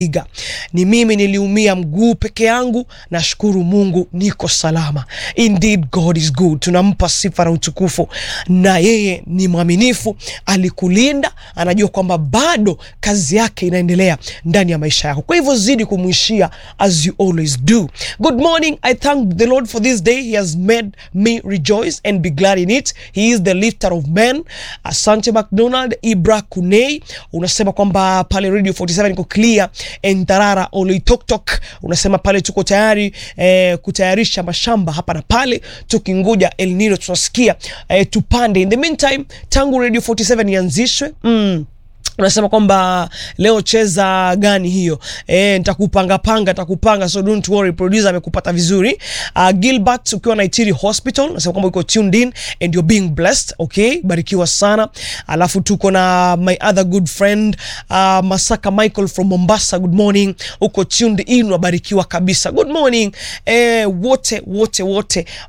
Iga. Ni mimi niliumia mguu peke yangu, nashukuru Mungu niko salama. Indeed God is good. Tunampa sifa na utukufu, na yeye ni mwaminifu, alikulinda, anajua kwamba bado kazi yake inaendelea ndani ya maisha yako. Kwa hivyo zidi kumwishia as you always do. Good morning. I thank the Lord for this day. He has made me rejoice and be glad in it. He is the lifter of men. Asante McDonald Ibra Kunei, unasema kwamba pale Radio 47 iko clear Entarara Oloitoktok unasema pale tuko tayari eh, kutayarisha mashamba hapa na pale, tukingoja El Nino tunasikia eh, tupande. In the meantime, tangu Radio 47 ianzishwe mm, unasema kwamba leo cheza gani hiyo? E, nitakupanga panga nitakupanga, so don't worry, producer amekupata vizuri. Uh, Gilbert ukiwa Naitiri Hospital unasema kwamba uko tuned in and you're being blessed. Okay, barikiwa sana. Alafu tuko na my other good friend uh, Masaka Michael from Mombasa. Good morning, uko tuned in, wabarikiwa kabisa. Good morning eh, wote wote wote